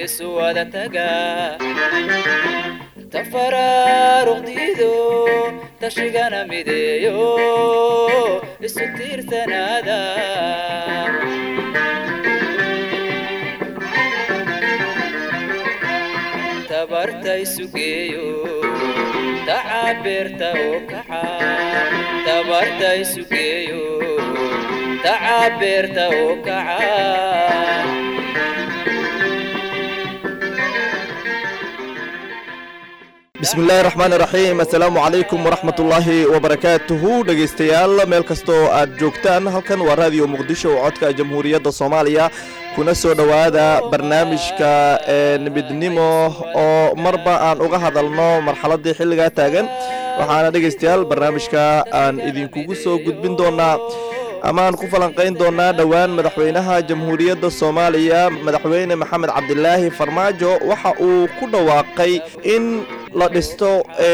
isu wada taga tafaraaruqdiido tashigana mideeyo isu tiirsanaada tabarta isu geeyo tacabeerta oo kaca tabarta isu geeyo tacabeerta oo kaca bismi illaahi raxmaani raxiim assalaamu calaykum waraxmat ullaahi wabarakaatuhu dhegaystayaal meel kastoo aad joogtaan halkan waa raadiyo muqdisho oo codka jamhuuriyadda soomaaliya kuna soo dhowaada barnaamijka midnimo oo marba aan uga hadalno marxaladdii xilligaa taagan waxaana dhegaystayaal barnaamijka aan idinkugu soo gudbin doonaa amaan ku falanqayn doonaa dhowaan madaxweynaha jamhuuriyadda soomaaliya madaxweyne maxamed cabdilaahi farmaajo waxa uu ku dhawaaqay in la dhisto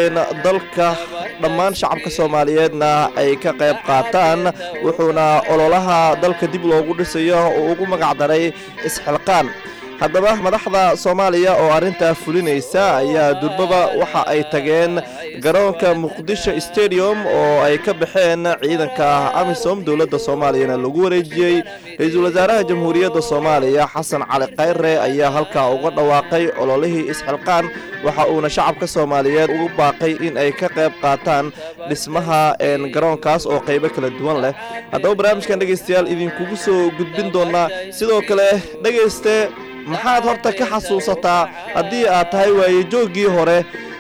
dalka dhammaan shacabka soomaaliyeedna ay ka qayb qaataan wuxuuna ololaha dalka dib loogu dhisayo uu ugu magacdaray isxilqaan haddaba madaxda soomaaliya oo arrintaa fulinaysa ayaa durbaba waxa ay tageen garoonka muqdisho stadium oo ay ka baxeen ciidanka amisom dowladda soomaaliyana lagu wareejiyey ra-iisul wasaaraha jamhuuriyadda soomaaliya xasan cali khayre ayaa halkaa uga dhawaaqay ololihii isxilqaan waxa uuna shacabka soomaaliyeed ugu baaqay in ay ka qayb qaataan dhismaha garoonkaas oo qaybo kala duwan leh haddaba barnaamijkan dhegaystayaal idinkugu soo gudbin doonaa sidoo kale dhegayste maxaad horta ka xasuusataa haddii aad tahay waaye jooggii hore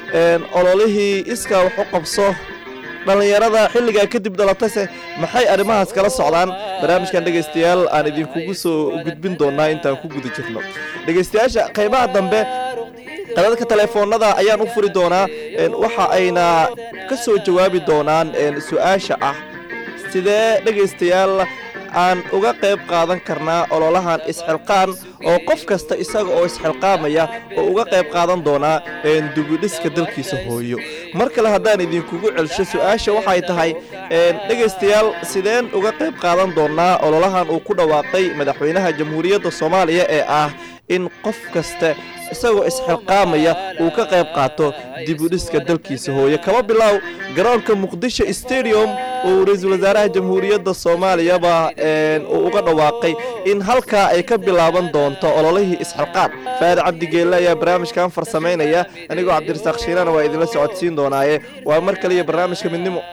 ololihii iskaa wax u qabso dhallinyarada xilligaa kadib dhalatayse maxay arrimahaas kala socdaan barnaamijkan dhegaystayaal aan idinkugu soo gudbin doonaa intaan ku guda jirno dhegaystayaasha qaybaha dambe qadadka teleefoonada ayaan u furi doonaa waxa ayna ka soo jawaabi doonaan su-aasha ah sidee dhegaystayaal aan uga qayb qaadan karnaa ololahan isxilqaan oo qof kasta isaga oo isxilqaamaya oo uga qayb qaadan doonaa dubidhiska dalkiisa hooyo mar kale haddaan idinkugu celsho su-aasha waxay tahay dhegaystayaal sideen uga qayb qaadan doonaa ololahan uu ku dhawaaqay madaxweynaha jamhuuriyadda soomaaliya ee ah in qof kasta isagoo isxilqaamaya uu ka qayb qaato dibudhiska dalkiisa hooye kaba bilow garoonka muqdisho stadium uu ra-iisul wasaaraha jamhuuriyadda soomaaliyaba uu uga dhawaaqay in halkaa ay ka bilaaban doonto ololihii isxilqaan faari cabdigeelle ayaa barnaamijkan farsamaynaya anigoo cabdirasaaq shiirana waa idinla socodsiin doonaaye waa mar kaliya barnaamijka midnimo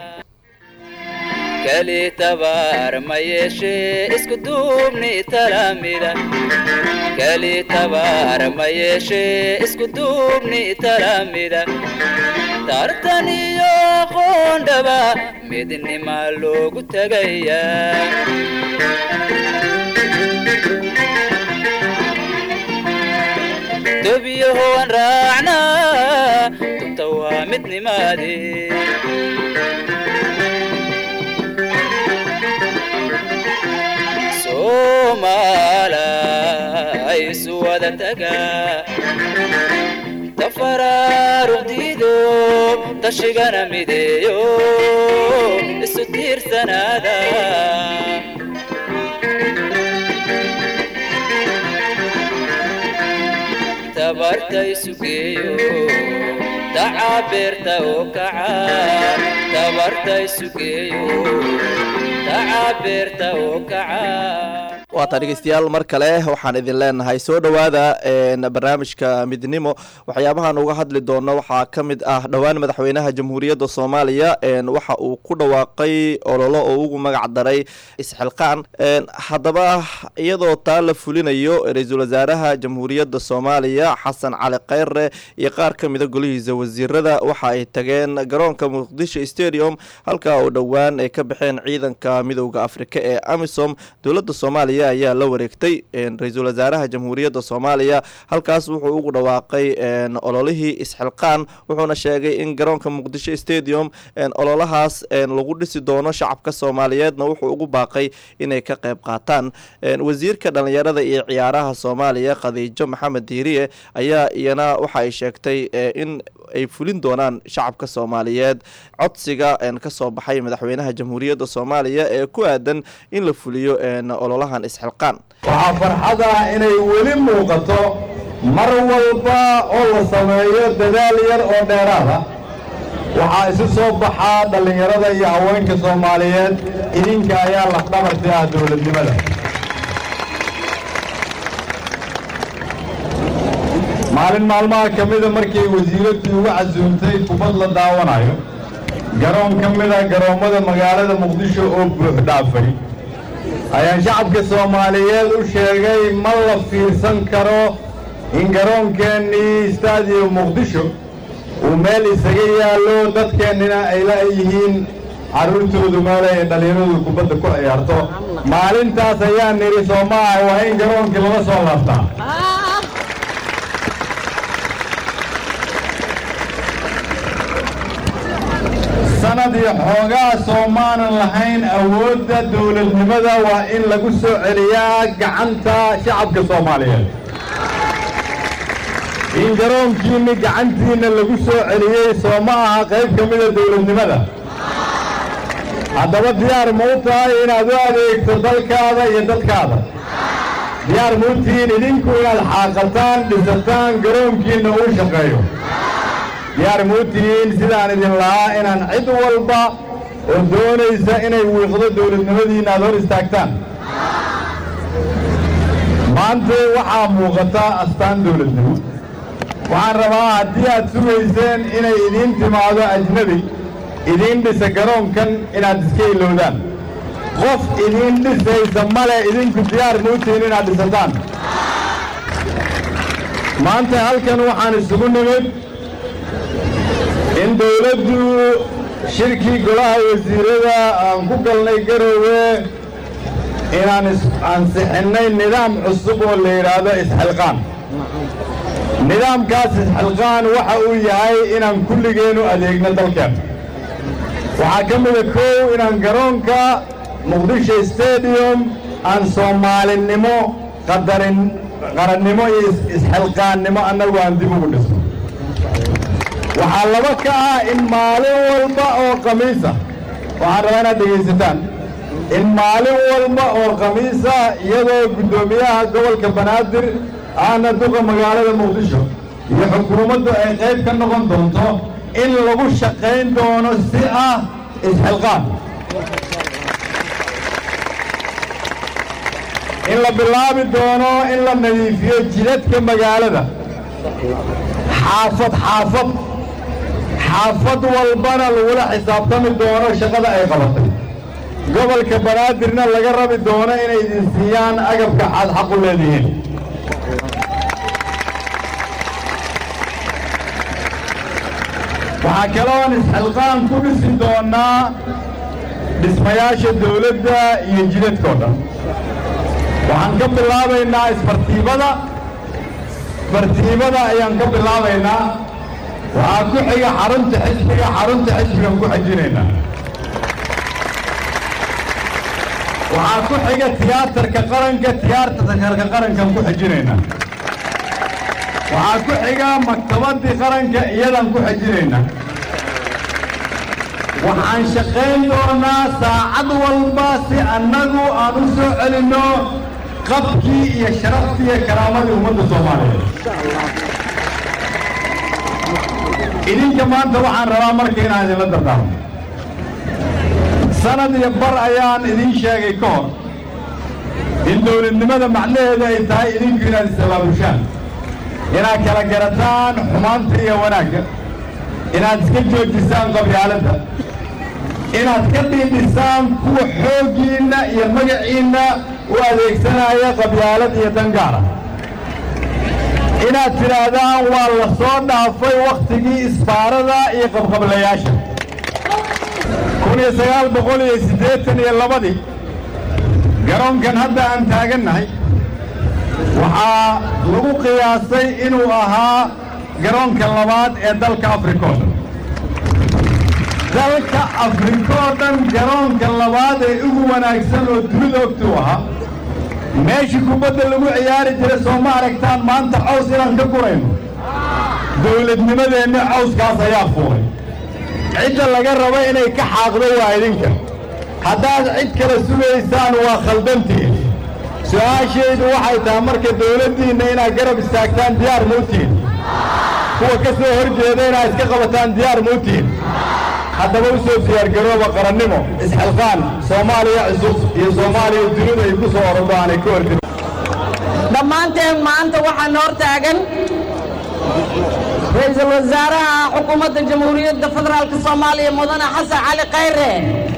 kali tabaar ma yeeshe isku duubni talamida kali tabaar ma yeeshe isku duubni talamida tartan iyo aqoondhaba midnima loogu tegaya dobiyahoan raacnaa dunta waa midnimaadee soomaalay isu wada taga tafaraaruqdiido tashigana mideeyo isu tiirsanaada tabarta isu geeyo tacabeerta oo kaca tabarta isu geeyo tacabeerta oo kaca waataa dhegeystayaal mar kale waxaan idin leenahay soo dhowaada barnaamijka midnimo waxyaabahaan uga hadli doono waxaa ka mid ah dhowaan madaxweynaha jamhuuriyadda soomaaliya waxa uu ku dhawaaqay ololo oo ugu magac daray isxilqaan haddaba iyadoo taa la fulinayo ra-iisul wasaaraha jamhuuriyadda soomaaliya xasan cali khayre iyo qaar ka mida golihiisa wasiirada waxa ay tageen garoonka muqdisho stadium halka oo dhowaan ay ka baxeen ciidanka midowda afrika ee amisom dowladda soomaaliya ayaa la wareegtay ra-iisul wasaaraha jamhuuriyadda soomaaliya halkaas wuxuu ugu dhawaaqay ololihii isxilqaan wuxuuna sheegay in garoonka muqdisho stadium ololahaas lagu dhisi doono shacabka soomaaliyeedna wuxuu ugu baaqay inay ka qayb qaataan wasiirka dhalinyarada iyo ciyaaraha soomaaliya khadiijo maxamed diiriye ayaa iyana waxa ay sheegtay in ay fulin doonaan shacabka soomaaliyeed codsiga kasoo baxay madaxweynaha jamhuuriyadda soomaaliya ee ku aadan in la fuliyo ololahan isxilqaan waxaa farxada inay weli muuqato mar walba oo la sameeyo dadaal yar oo dheeraada waxaa isu soo baxaa dhallinyarada iyo haweenka soomaaliyeed idinka ayaa lafdhabarti ah dowladnimada maalin maalmaha ka mida markay wasiiradii ugu casuumtay kubad la daawanayo garoon ka mida garoommada magaalada muqdisho oo buux dhaafay ayaan shacabka soomaaliyeed u sheegay ma la fiirsan karo in garoonkeenii istaadiyo muqdisho uu meel isaga yaallo dadkeennina ay la yihiin carruurtoodu meele ay dhallinyaradu kubadda ku ciyaarto maalintaas ayaan nidhi soo maaha waa in garoonkii lala soo laabtaa sanad iyo xoogaa soomaanan lahayn awoodda dowladnimada waa in lagu soo celiyaa gacanta shacabka soomaaliyeed in garoonkiinni gacantiinna lagu soo celiyey soo ma aha qayb ka mida dowladnimada haddaba diyaar ma u tahay inaad u adeegto dalkaada iyo dadkaada diyaar ma u tihiin idinku inaad xaaqataan dhisataan garoonkiinna uu shaqeeyo diyaar ma u tihiin sidaan idin lahaa inaan cid walba oo doonaysa inay wiiqdo dowladnimadiinna aad hor istaagtaan maanta waxaa muuqata astaan dowladnimo waxaan rabaa haddii aad sugayseen inay idiin timaado ajnebi idiin dhisa garoonkan inaad iska ilowdaan qof idiin dhisaysa male idinku diyaar ma u tihiin inaad dhisataan maanta halkan waxaan isugu nimid in dawladdu shirkii golaha wasiirada aan ku galnay garoowe inaan ansixinnay nidaam cusub oo la yidhaahdo isxilqaan nidaamkaas isxilqaan waxa uu yahay inaan kulligeennu adeegno dalkeen waxaa ka mida kow inaan garoonka muqdisho stadium aan soomaalinimo qadarin qarannimo iyo isxilqaannimo annagu aan dib ugu dhisno waxaa laba ka ah in maalin walba oo khamiisa waxaan rabaa inaad dhegaysataan in maalin walba oo khamiisa iyadoo guddoomiyaha gobolka banaadir ahna duqa magaalada muqdisho iyo xukuumaddu ay qayb ka noqon doonto in lagu shaqayn doono si ah isxilqaan in la bilaabi doono in la nadiifiyo jidadka magaalada xaafad xaafad xaafad walbana lagula xisaabtami doono shaqada ay qabatay gobolka banaadirna laga rabi doono inay idin siiyaan agabka aad xaq u leedihiin waxaa kaloon isxilqaan ku dhisi doonnaa dhismayaasha dawladda iyo jidadkao dhan waxaan ka bilaabaynaa isbartiibada isbartiibada ayaan ka bilaabaynaa waxaa ku xiga xarunta xisbiga xarunta xisbigaan ku xajinaynaa waxaa ku xiga tiyaatarka qaranka tiyaatarka qarankaan ku xajinaynaa waxaa ku xiga maktabaddii qaranka iyadaan ku xajinaynaa waxaan shaqayn doonaa saacad walba si annagu aan u soo celinno qabkii iyo sharaftii iyo karaamadii ummadda soomaaliyeed idinka maanta waxaan rabaa marka inaan idinla dardaarmo sanad iyo bar ayaan idiin sheegay ka hor in dawladnimada macnaheedu ay tahay idinku inaad is-abaabushaan inaad kala garataan xumaanta iyo wanaagga inaad iska joojisaan qabyaaladda inaad ka dhiidhisaan kuwa xooggiinna iyo magaciinna u adeegsanaya qabyaalad iyo dangaara inaad tidhaahdaan waa la soo dhaafay wakhtigii isbaarada iyo qabqablayaasha kun iyo sagaal boqol iyo siddeetan iyo labadii garoonkan hadda aan taagannahay waxaa lagu qiyaasay inuu ahaa garoonka labaad ee dalka afrika oo dhan dalka afrika oo dhan garoonka labaad ee ugu wanaagsan oo dunida ogtuu ahaa meeshii kubadda lagu ciyaari jiray soo ma aragtaan maanta caws inaan ka gurayno dawladnimadeenna cawskaas ayaa fuulay cidda laga rabo inay ka xaaqdo waa idinka haddaad cid kale sugaysaan waa khaldantiin su-aashaydu waxay tahay marka dawladdiinna inaad garab istaagtaan diyaar muutiin kuwa ka soo hor jeeda inaad iska qabataan diyaar muutiin haddaba u soo diyaargarooba qarannimo isxilqaan soomaaliya cusub iyo soomaaliya dunidu ay ku soo orodo aanay ka hordi dhammaanteen maanta waxaan hor taagan ra-iisul wasaaraha xukuumadda jamhuuriyadda federaalk soomaaliya mudane xasan cali khayre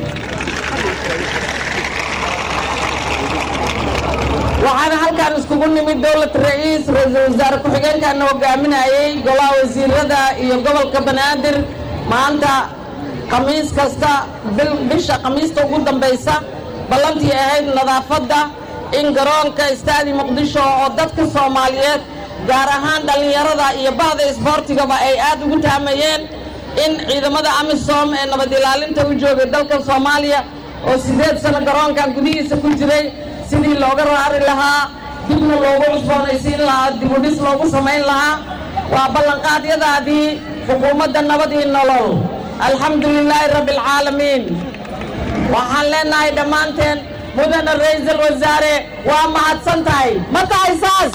waxaana halkaan iskugu nimid dowlad ra'iis ra-iisul wasaare ku-xigeenkaana hogaaminayey golaha wasiirada iyo gobolka banaadir maanta khamiis kasta bisha khamiista ugu dambaysa ballantii ahayd nadaafadda in garoonka istaadi muqdisho oo dadka soomaaliyeed gaar ahaan dhallinyarada iyo bahda isboortigaba ay aad ugu taamayeen in ciidamada amisom ee nabad ilaalinta u joogay dalka soomaaliya oo siddeed sano garoonkan gudihiisa ku jiray sidii looga raari lahaa dibna loogu cusboonaysiin lahaa dibudhis loogu samayn lahaa waa ballanqaadyadaadii xukuumadda nabad iyo nolol alxamdu lilaahi rabbi alcaalamiin waxaan leenahay dhammaanteen mudane ra'iisul wasaare waa mahadsan tahay ma tahay saas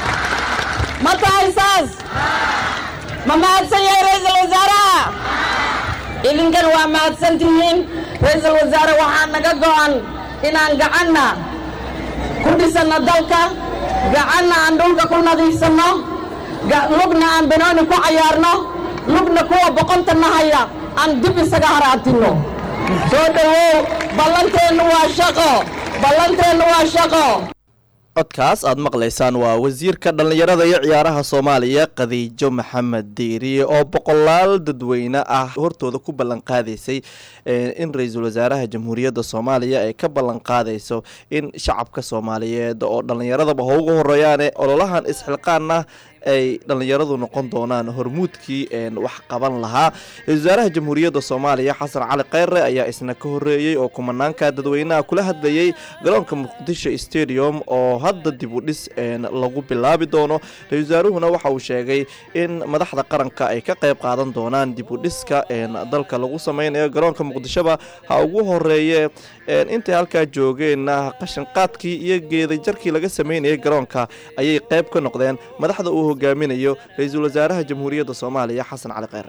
ma tahay saas ma mahadsan yahay ra'iisul wasaaraha idinkan waa mahadsan tihiin ra'iisul wasaare waxaa naga go'an inaan gacanna ku dhisanno dalka gacanna aan dhulka ku nadiifsanno lugna aan banooni ku cayaarno lugna kuwa boqonta nahaya aan dib isaga haraantinno soo dhowow ballanteennu waa shaqo ballanteennu waa shaqo codkaas aad maqlaysaan waa wasiirka dhallinyarada iyo ciyaaraha soomaaliya khadiijo maxamed diiriye oo boqolaal dadweyne ah hortooda ku ballanqaadaysay in ra-iisul wasaaraha jamhuuriyadda soomaaliya ay ka ballanqaadayso in shacabka soomaaliyeed oo dhallinyaradaba ha ugu horeeyaane ololahan isxilqaanna ay dhallinyaradu noqon doonaan hormuudkii wax qaban lahaa ra-isul wasaaraha jamhuuriyadda soomaaliya xasan cali kheyre ayaa isna ka horeeyey oo kumanaanka dadweynaha kula hadlayey garoonka muqdisho stadium oo hadda dib u dhis lagu bilaabi doono ra-isul wasaaruhuna waxa uu sheegay in madaxda qaranka ay ka qayb qaadan doonaan dib u dhiska dalka lagu sameynayo garoonka muqdishoba ha ugu horeeye intay halkaa joogeenna qashinqaadkii iyo geedajarkii laga sameynayay garoonka ayay qayb ka noqdeen madaxda uu hogaaminayo ra-iisul wasaaraha jamhuuriyadda soomaaliya xasan cali kheyre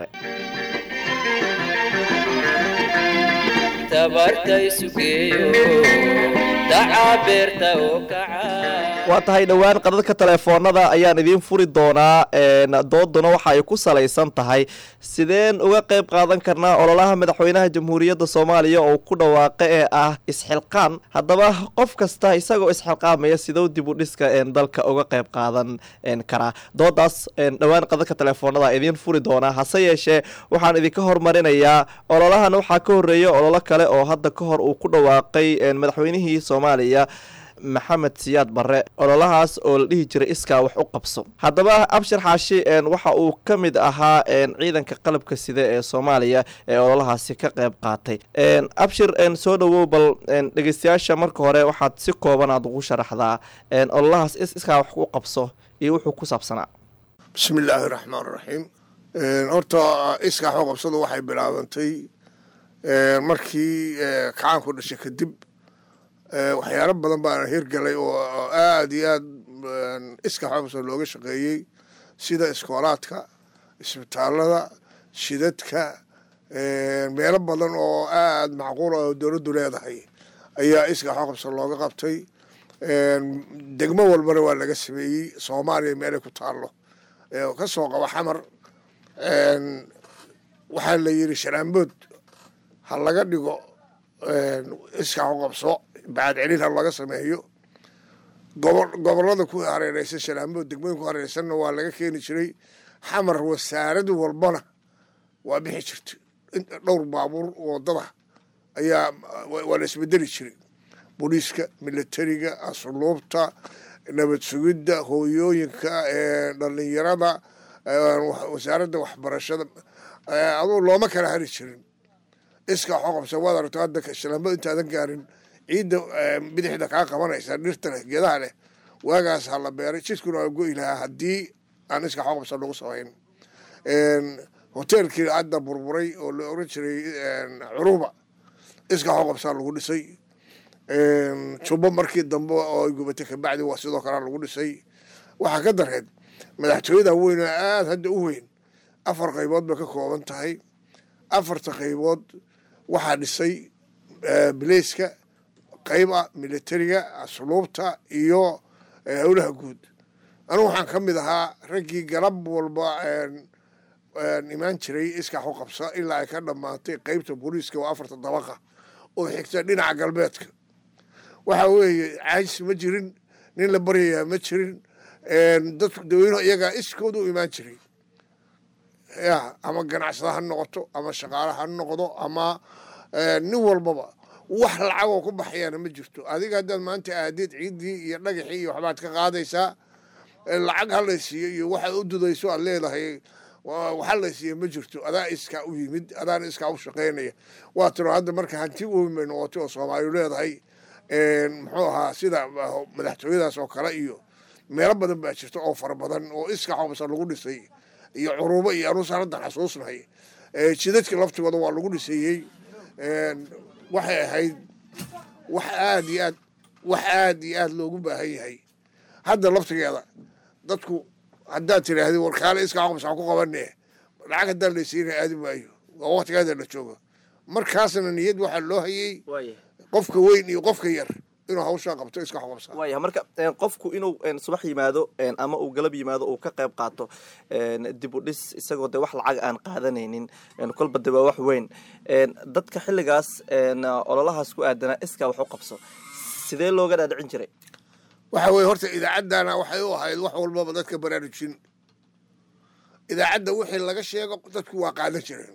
waa tahay dhowaan qadadka teleefoonada ayaan idiin furi doonaa dooduna waxa ay ku salaysan tahay sideen uga qayb qaadan karnaa ololaha madaxweynaha jamhuuriyadda soomaaliya oo ku dhawaaqe ee ah isxilqaan haddaba qof kasta isagoo isxilqaamaya sidou dib u dhiska dalka uga qayb qaadan karaa doodaas dhowaan qadadka teleefoonada idiin furi doonaa hase yeeshee waxaan idinka hormarinayaa ololahan waxaa ka horeeya ololo kale oo hadda ka hor uu ku dhawaaqay madaxweynihii soomaaliya maxamed siyaad barre ololahaas oo la dhihi jiray iskaa wax u qabso haddaba abshir xaashi waxa uu ka mid ahaa ciidanka qalabka sida ee soomaaliya ee ololahaasi ka qayb qaatay abshir soo dhowow bal dhegeystayaasha marka hore waxaad si kooban aad ugu sharaxdaa ololahaas iskaa wax u qabso iyo wuxuu ku saabsanaa bismi illaahi raxmaan raxiim horta iskaa wax u qabsadu waxay bilaabantay markii kacaanku dhashay kadib waxyaalo badan baana hirgalay oo aad iyo aad iska xobsa looga shaqeeyey sida iskoolaadka isbitaalada shidadka meelo badan oo aad macquul oo dowladdu leedahay ayaa iska xoqabsa looga qabtay degmo walbana waa laga sameeyey soomaaliya meelay ku taallo ka soo qaba xamar waxaa la yidhi sharaambood ha laga dhigo iska xoqabso bacad celin ha laga sameeyo gobolada ku hareereysan shalaambood degmooyin ku hareereysanna waa laga keeni jiray xamar wasaarad walbana waa bixi jirta dhowr baabuur wadada ayaa waa la isbedeli jiray booliiska militariga asluubta nabad sugidda hooyooyinka dhalinyarada wasaaradda waxbarashada aduu looma kala hari jirin iska xoqabsa waad aragto hadda shalaambood intaadan gaarin ciidda bidixda kaa qabanaysa dhirta leh geedaha leh waagaas ha la beeray jidkuna waa go'i lahaa haddii aan iska xoqabsa lagu samayn hoteelkii hadda burburay oo la oran jiray curuba iska xoqabsaa lagu dhisay jubbo markii dambe oo ay gubatay kabacdi waa sidoo kalea lagu dhisay waxaa ka dareed madaxtooyada weyn oo aada hadda u weyn afar qaybood bay ka kooban tahay afarta qaybood waxaa dhisay bileyska qayb ah militariga asluubta iyo howlaha guud anugu waxaan ka mid ahaa raggii galab walba imaan jiray iskax u qabsa ilaa ay ka dhammaatay qeybta booliiska oo afarta dabaqa oo xigta dhinaca galbeedka waxa weeye caajis ma jirin nin la baryayaa ma jirin dadku daweynuhu iyagaa iskooda u imaan jiray ya ama ganacsada ha noqoto ama shaqaale ha noqdo ama nin walbaba wax lacagoo ku baxayaana ma jirto adiga haddaad maanta aadid ciiddii iyo dhagaxii iyo waxbaad ka qaadaysaa lacag halaysiiyo iyo waxaad u dudayso aad leedahay waxa laysiiya ma jirto adaa iskaa u yimid adaana iskaa u shaqaynaya waa tiro hadda marka hanti weyn bay noqotay oo soomaaliyu leedahay muxuu ahaa sida madaxtooyadaas oo kale iyo meelo badan baa jirta oo fara badan oo iska xobsa lagu dhisay iyo curubo iyo anuusan hadda xasuusnahay jidadka laftigooda waa lagu dhiseeyey waxay ahayd wax aada iyo aad wax aada iyo aada loogu baahan yahay hadda laftigeeda dadku haddaad tidhaahdi warkaale iska xobsa ku qabane lacag haddaan laysiina aadi maayo waa waktigaada la joogo markaasna niyad waxaa loo hayay qofka weyn iyo qofka yar inuu hawshaa qabto iska xobsa waaya marka qofku inuu subax yimaado ama uu galab yimaado uu ka qayb qaato dib u dhis isagoo de wax lacag aan qaadanaynin kolba de waa wax weyn dadka xilligaas ololahaas ku aadanaa iskaa wax u qabso sidee looga dhaadhicin jiray waxa weye horta idaacaddana waxay u ahayd wax walbaba dadka baraarujin idaacadda wixii laga sheego dadku waa qaadan jireen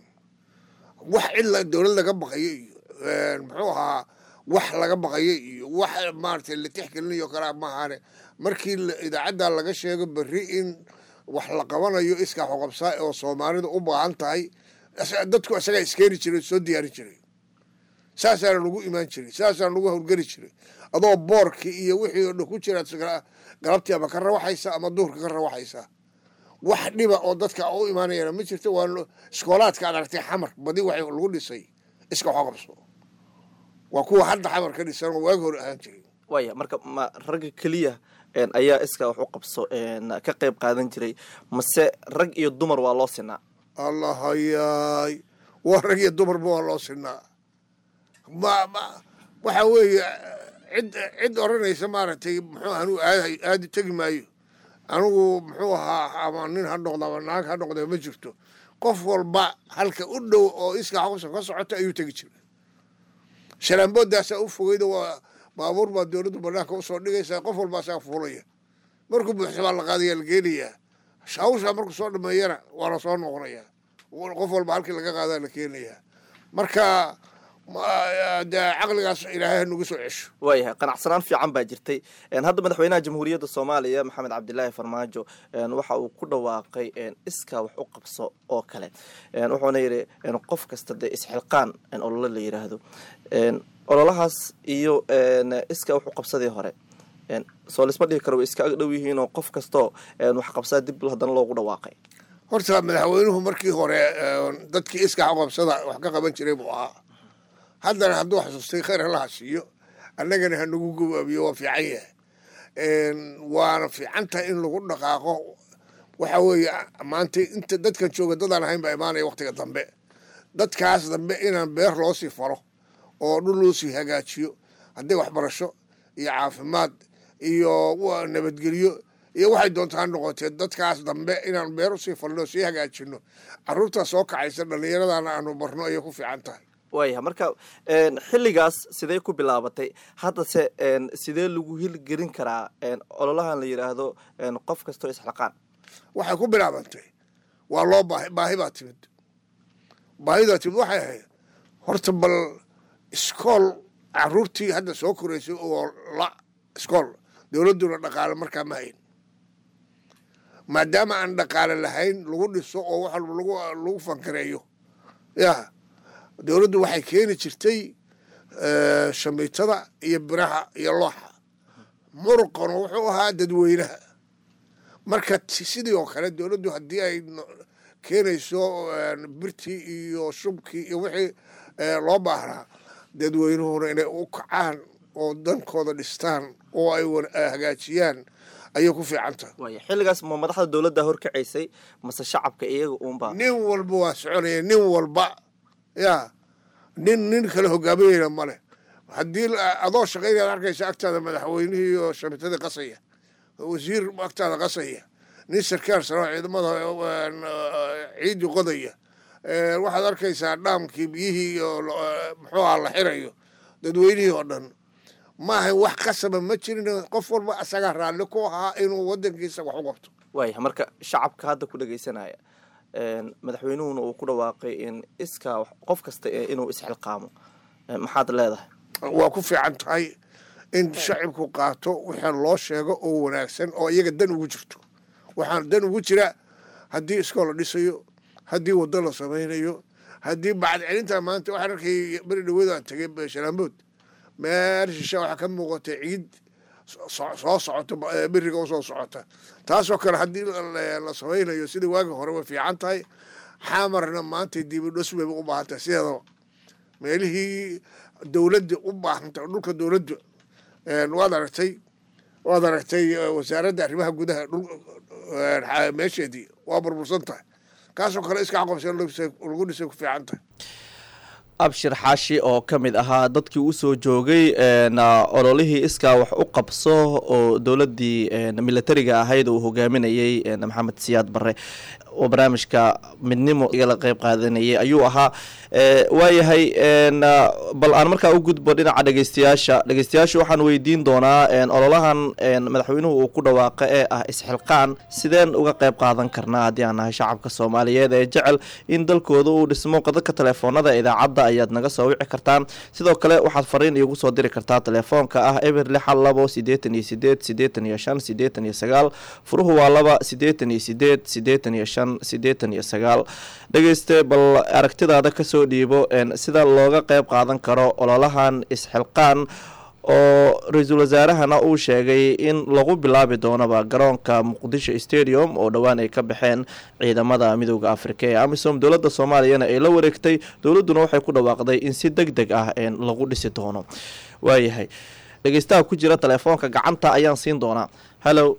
wax cid dowlad laga baqayo iyo muxuu ahaa wax laga baqayo iyo wax maaragtay la tixgelinayo kalaa maahaane markii idaacadda laga sheego berri in wax la qabanayo iskaa xoqabsaa oo soomaalida u baahan tahay dadku isagaa iskeeni jiray soo diyaarin jiray saasaana lagu imaan jiray saasaana lagu howlgeli jiray adoo boorkii iyo wixii oo dhan ku jiraad galabtii ama ka rawaxaysa ama duhurka ka rawaxaysa wax dhiba oo dadka u imaanayana ma jirto waa iskoolaadka ad aragtay xamar badi waxay lagu dhisay iska xoqabso waa kuwa hadda xamar ka dhisan oo waagi hore ahaan jiray waaya marka ma ragga keliya ayaa iska wax u qabso ka qayb qaadan jiray mase rag iyo dumar waa loo sinaa allahayaay waa rag iyo dumarba waa loo sinaa ma ma waxa weeye cid cid odhanaysa maaragtay muxuu anuu aad aadi tegi maayo anigu muxuu ahaa ama nin ha noqdo ama naag ha noqdo ma jirto qof walba halka u dhow oo iskaa xubsa ka socota ayuu tegi jiray shalaambooddaasaa u fogeyda waa baabuur baa dowladdu banaanka usoo dhigaysaa qof walba asaga fuulaya markuu buuxsa baa la qaadaya la geenayaa hawshaa markuu soo dhameeyana waa la soo noqonayaa qof walba halkii laga qaadaa la keenayaa marka de caqligaas ilaahay nagu soo cesho waayahay qanacsanaan fiican baa jirtay hadda madaxweynaha jamhuuriyadda soomaaliya maxamed cabdilaahi farmaajo waxa uu ku dhawaaqay iskaa wax u qabso oo kale wuxuuna yidhi qof kasta dee isxilqaan olole la yidhaahdo ololahaas iyo iskaa wax u qabsadii hore soo lisma dhihi karo way iska ag dhow yihiin oo qof kastoo wax qabsaa dib haddana loogu dhawaaqay horta madaxweynuhu markii hore dadkii iska qabsada wax ka qaban jiray buu ahaa haddana hadduu xasuustay khayr halaha siiyo annagana hanagu gobaabiyo waa fiican yahay waana fiican tahay in lagu dhaqaaqo waxa weeye maanta inta dadkan jooga dadaan ahayn baa imaanaya waktiga dambe dadkaas dambe inaan beer loo sii falo oo dhul loo sii hagaajiyo hadday waxbarasho iyo caafimaad iyo nabadgelyo iyo waxay doonta ha noqotee dadkaas dambe inaan beer usii falno sii hagaajino caruurtaa soo kacaysa dhallinyaradana aanu barno ayay ku fiican tahay waayahay marka xilligaas sidee ku bilaabatay haddase sidee lagu hilgelin karaa ololahan la yidhaahdo qof kastoo isxilqaan waxay ku bilaabantay waa loo baahi baahi baa timid baahidaa timid waxay ahayd horta bal iskool caruurtii hadda soo koraysay oo la iskool dowladduna dhaqaale markaa ma hayn maadaama aan dhaqaale lahayn lagu dhiso oo wax walba lagu fankareeyo ya dowladdu waxay keeni jirtay shamiitada iyo biraha iyo looxa muruqana wuxuu ahaa dadweynaha marka sidii oo kale dowladdu haddii ay keenayso birtii iyo shubkii iyo wixii loo baahnaa dadweynuhuna inay u kacaan oo dankooda dhistaan oo ay wan- ay hagaajiyaan ayay ku fiican tahay waaya xilligaas ma madaxda dowladda horkacaysay mase shacabka iyaga uunba nin walba waa soconaya nin walba ya nin nin kale hogaaminayna male haddii la- adoo shaqaynaad arkaysa agtaada madaxweynihii oo shamitadii qasaya wasiir agtaada qasaya nin sarkaal saro ciidamada een, eh, ciidii qodaya Eh, waxaad arkaysaa dhaamkii biyihii iyo lo- eh, muxuu aha la xirayo dadweynihii oo dhan maaha wax qasaba ma jirin qof walba asagaa raalli ku ahaa inuu wadankiisa wax u qabto waaya marka shacabka hadda ku dhagaysanaya een, madaxweynuhuna uu ku dhawaaqay in iskaa wax- qof kasta ee inuu isxilqaamo Ee, maxaad leedahay waa ku fiican tahay in shacibku qaato wixii loo sheego oo wanaagsan oo iyaga dan ugu jirto waxaan dan ugu jira haddii iskool la dhisayo haddii waddo la samaynayo haddii bacad celinta maanta waxaan arkay beri dhawada aan tegay shalaambood meel shisha waxaa ka muuqata ciid so- soo socota eh, beriga u soo socota taasoo kale haddii la- la samaynayo sidii waagi hore way fiican tahay xamarna maanta dibidhos bay u baahan tahay sideedaba meelihii dowladda u baahanta dhulka dowladda een, waad aragtay waad aragtay eh, wasaaradda arrimaha gudaha dhul een, xa- meesheedii waa burbursan tahay kaasoo kale iska qabsan lagu dhisay ku fiican tahay abshir xaashi oo ka mid ahaa dadkii usoo joogay een, ah, ololihii iskaa wax u qabso oo dowladdii een, militariga ahayd uu hogaaminayey een, maxamed siyaad barre oo barnaamijka midnimo igala qeyb qaadanayay ayuu ahaa Ee, waayahay een, ah, bal aan markaa u gudbo dhinaca dhegeystayaasha dhegeystayaasha waxaan weydiin doonaa een, ololahan een, madaxweynuhu uu ku dhawaaqa ee ah isxilqaan sideen uga qeyb qaadan karnaa haddii aan nahay shacabka soomaaliyeed ee jecel in dalkooda uu dhismo qadadka telefoonada idaacadda ayaad naga soo wici kartaan sidoo kale waxaad fariin iigu soo diri kartaa telefoonka ah eber lixal labo sideetan iyo sideed sideetan iyo shan sideetan iyo sagaal furuhu waa laba sideetan iyo sideed sideetan iyo shan sideetan iyo sagaal dhegeyste bal aragtidaada kasoo dhiibo een, sida looga qeyb qaadan karo ololahan isxilqaan oo ra-iisul wasaarahana uu sheegay in lagu bilaabi doonaba garoonka muqdisho stadium oo dhowaan ay ka baxeen ciidamada midooda afrika ee amisom dowladda soomaaliyana ay la wareegtay dowladduna waxay ku dhawaaqday in si deg deg ah een, lagu dhisi doono waayahay dhegeystaha ku jira telefoonka gacanta ayaan siin doonaa hallo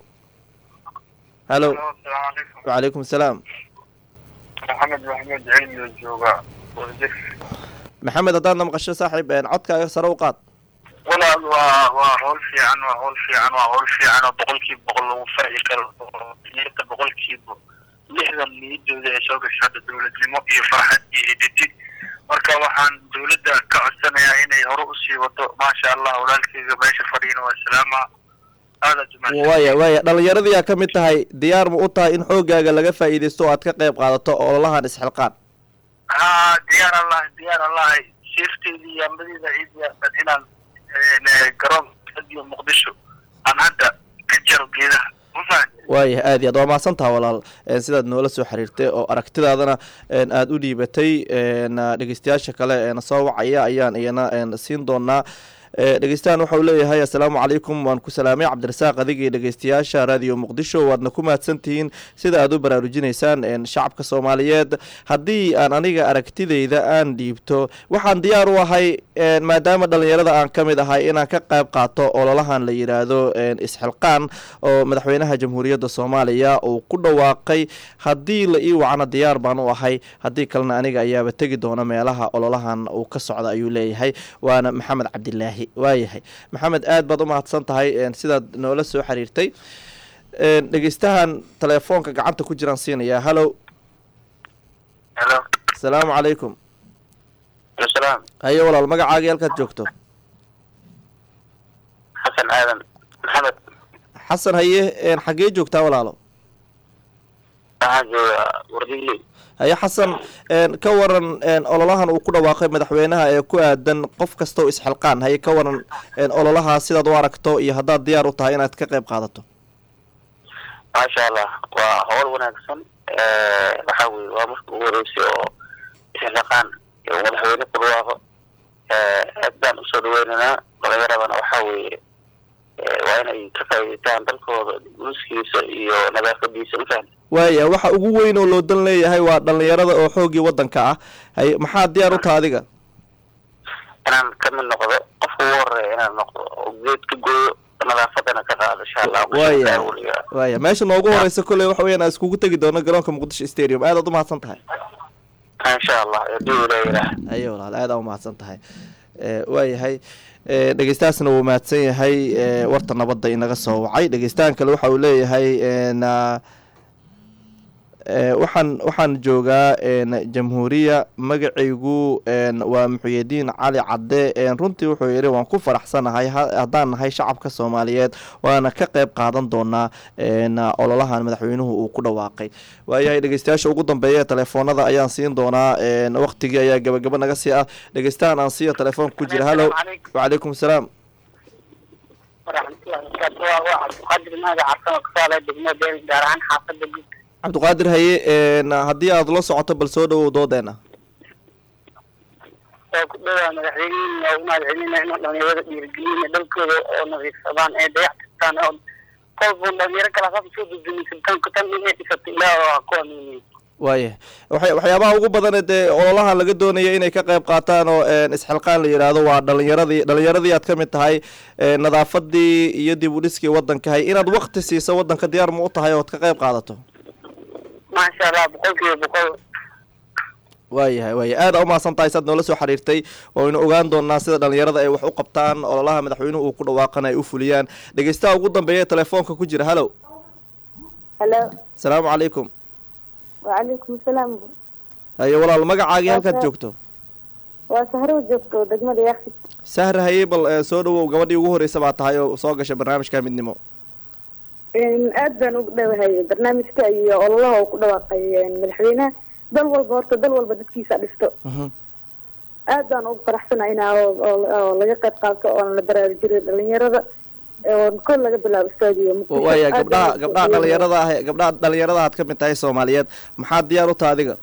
hallo wacalaykum salaam maxamed maxmed cilmi oo jooga wadajir maxamed haddaadna maqasho saaxiib een, codkaaga sare u qaad walaal waa waa howl fiican waa howl fiican waa howl fiican oo boqolkiiba boqol lagu faaci karo oo niyadda boqolkiiba lixdan niyadooda ee soo gasha hadda dowladnimo iyo farxad iyo hididid marka waxaan dowladda ka codsanayaa inay hore usii wado maasha allah walaalkeyga meesha fadhiina waa salaama aada jumaaca waaya waaya dhallinyaradii aa ka mid tahay diyaar ma u tahay in xoogaaga laga faa'iidaysto oo aad ka qayb qaadato ololahan isxilqaan haa diyaar allah diyaar allah sirteedii iyo ambadiida ii diyaarsan inaan eh, garoon stadium muqdisho aan hadda ka jaro geedaha ma fahanti waaya aad iyo aad waa mahadsantaha walaal een, sidaad noola soo xiriirtay oo aragtidaadana een, aada u dhiibatay een, dhegeystayaasha kale een, soo wacaya ayaan iyana een, siin doonaa Ee, dhegeystahan waxa uu leeyahay assalaamu calaykum waan ku salaamay cabdirasaaq adigii dhegeystayaasha raadiyo muqdisho waadna ku mahadsantihiin sida aad u baraarujinaysaan een, shacabka soomaaliyeed haddii aan aniga aragtidayda aan dhiibto waxaan diyaar u ahay een, maadaama dhallinyarada aan ka mid ahay inaan ka qayb qaato ololahan la yidhaahdo een, isxilqaan oo madaxweynaha jamhuuriyadda soomaaliya uu ku dhawaaqay haddii la ii wacna diyaar baan u ahay haddii kalena aniga ayaaba tegi doona meelaha ololahan uu ka socda ayuu leeyahay waana maxamed cabdilaahi waayahay maxamed aad baad u mahadsan tahay een, sidaad noola soo xiriirtay een, dhegeystahan telefoonka gacanta ku jiraan siinayaa hallow helo asalaamu calaykum salaam haye walaal magacaaga halkaad joogto xasan aadan maxamed xasan haye een, xaggee joogtaa walaalo waxaan joogaa wardigli haye xasan een, ka waran een, ololahan uu ku dhawaaqay madaxweynaha ee ku aadan qof kastoo isxilqaan haye ka waran een, ololaha sidaad u aragto iyo haddaad diyaar u tahay inaad ka qayb qaadato maasha allah waa howl wanaagsan waxa weye waa marka ugu horeysay oo isxilaqaan iyo madaxweyne ku dhawaaqo aad baan usoo dhaweynaynaa dhalinyaradana waxa weeye waa inay ka faa'iidaystaan dalkooda guuskiisa iyo nadaafadiisa mafahanta waaya waxa ugu weyn oo loo dan leeyahay waa dhallinyarada oo xoogii waddanka ah haye maxaad diyaar u taha adiga inaan ka mid noqdo qofka ugu horeeya inaan noqdo oo geed ka gooyo nadaafadana ka qaado insha allah waaya waaya meesha noogu horeysa kolley waxa weeyaan aan iskugu tegi doono garoonka muqdisho stadium aad aad umahadsan tahay insha allah hadii uu leeyahay ayo walaal aad aa umahadsan tahay waayahay dhegeystahaasna wuu mahadsan yahay warta nabadda inaga soo wacay dhegeystahan kale waxa uu leeyahay na waxaan waxaan joogaa jamhuuriya magacaygu waa muxuyadiin cali cadde runtii wuxuu yidhi waan ku faraxsanahay haddaan nahay shacabka soomaaliyeed waana ka qeyb qaadan doonaa ololahan madaxweynuhu uu ku dhawaaqay waayahay dhegeystayaasha ugu dambeeya ee telefoonada ayaan siin doonaa waqtigii ayaa gabagaba naga sii ah dhegeystahan aan siiya telefoonka ku jira hallo wacalaykum asalaam cabdiqaadir haye haddii aada la socoto bal soo dhawow doodeena waa ku dhowaa madaxweynihin waa u mahad celinaa inuu dhalinyarada dhiirigelina dalkooda oo nadiifsadaan ee dayactirtaan oo kolba dhalinyaro kala saas soo dudumiysan tan inay dhisato ilaah waa ku amiinay waaya wa waxyaabaha ugu badane dee ololahan laga doonaya inay ka qayb qaataan oo isxilqaan la yidhaahdo waa dhalinyaradii dhalinyaradii aad ka mid tahay nadaafadii iyo dib u dhiskii wadankahay inaad wakti siiso wadanka diyaar ma u tahay ood ka qayb qaadato maasha allah boqol kiiba boqol waayahay waaya aada umahadsan tahay saad noola soo xiriirtay waynu ogaan doonaa sida dhalinyarada ay wax u qabtaan ololaha madaxweynuhu uu ku dhawaaqana ay u fuliyaan dhegeystaha ugu dambeeya telefoonka ku jira hallow halo asalaamu calaykum wacalaykum asalaam haye walaal magacaagii halkaad joogto waa sahro joogto degmada yaksi sahra haye bal soo dhawow gabadhii ugu horreysa baa tahay oo soo gashay barnaamijka midnimo aad baan ugu dhawahay barnaamijka iyo ololaha uu ku dhawaaqay madaxweynaha dal walba horta dal walba dadkiisa dhisto aad baan ugu faraxsana inaa oo laga qayb qaato oona la baraarujiriyo dhalinyarada oo kol laga bilaabo stadium waaya gabdhaha gabdhaha dhalinyarada ah gabdhaha dhalinyarada aad ka mid tahay soomaaliyeed maxaad diyaar u taha adiga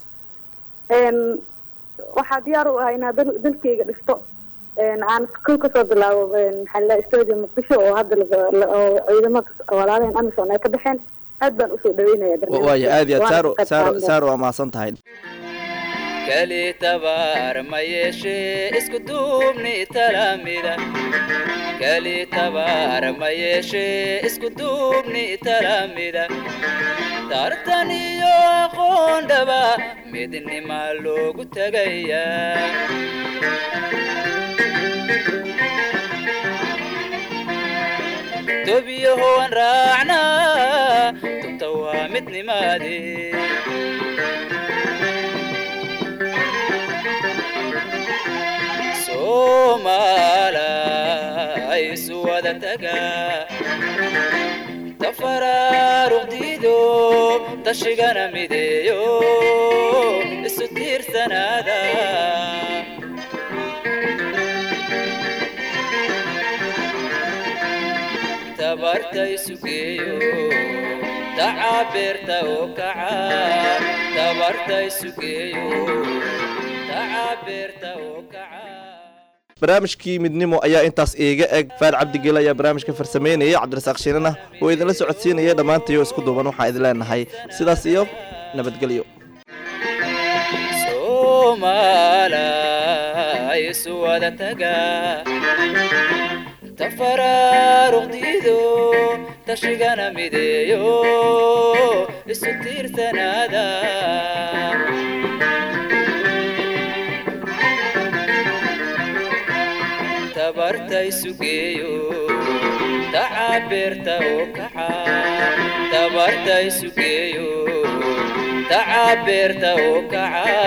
waxaa diyaar u ah inaa dal dalkeyga dhisto aan kow kasoo bilaabo maxaa la stadium muqdisho oo hadda oo ciidamada walaalahan amison ay ka baxeen aad baan usoo dhaweynaya waaya aad iyo aad saaro saaro saaro waa mahadsan tahay keli tabaar ma yeeshee isku duubni talamida keli tabaar ma yeeshee isku duubni talamida tartan iyo aqoon dhaba midnima loogu tegayaa tobiyahoan raacnaa tubta waa midnimaadee soomaalay isu wada tagaa tafaraaruqdiido tashigana mideeyo isu tiirsanaada tabarta isu geeyo tacabeerta oo kaca tabarta isu geeyo tacabeerta oo kaca barnaamijkii midnimo ayaa intaas iiga eg faad cabdigel ayaa barnaamijka farsameynaya cabdirasaaq shiinana oo idinla socodsiinaya dhammaantayo isku duuban waxaan idin leenahay sidaas iyo nabadgelyo soomaalay isu wada tagaa tafaraaruqdiido tashigana mideeyo isu tiirsanaada tabarta isu geeyo tacabeerta oo kaca tabarta isu geeyo tacabeerta oo kaca